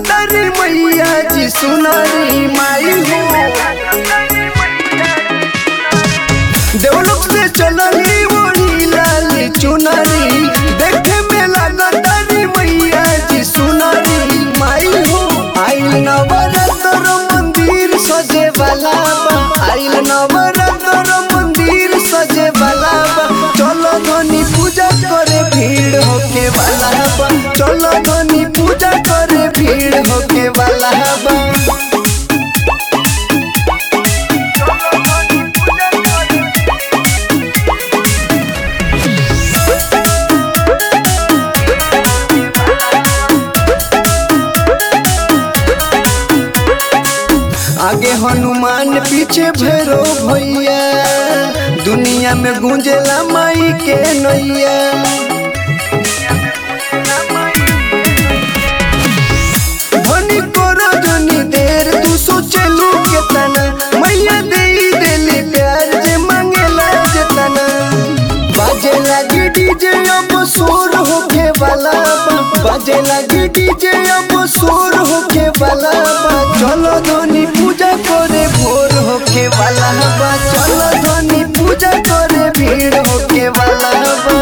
लागतरी मैया जी सुनरी माई हो देवलोक से चलली ओढ़ी लाल चुनरी देखे में लागतरी मैया जी सुनरी माई हो आइल नवरत्न मंदिर सजे वाला बा आइल नवरत्न मंदिर सजे वाला बा चलो धनी पूजा करे भीड़ होके वाला बा चलो धनी पूजा करे भीड़ होके वाला बा आगे हनुमान पीछे भैरो भैया दुनिया में गूंजेला माई के नैया धनी करो धनी देर तू सोचलू केतना मैया दे देली प्यार जे मांगेला जेतना बाजे लगी डीजे अब शोर होके वाला बा बाजे लगी डीजे अब शोर होके वाला बा चलो धनी पूजा करे भोर होके वाला बा चलो धनी पूजा करे भीड़ होके वाला बा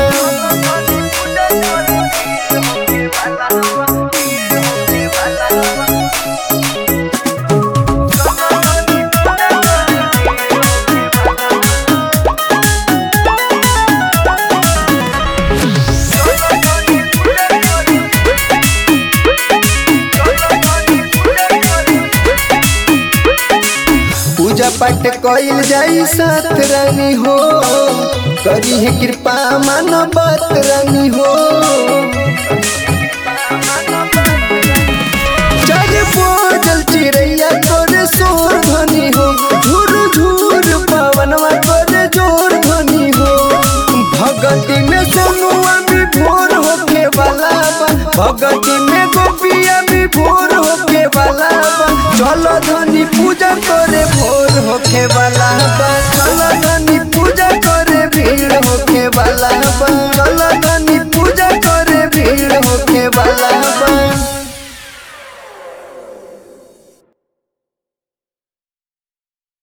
पूजा पाठ कइल जाई साथ रानी हो करी है कृपा मानो बात रानी हो चल बोझल चिड़ैया करे शोर ध्वनि हो झूर झूर पवनवा करे जोर ध्वनि हो भगती में सोनुआ भी भोर होके वाला बा भगती में गोपिया भी भोर होके वाला बा चलो धनी पूजा कर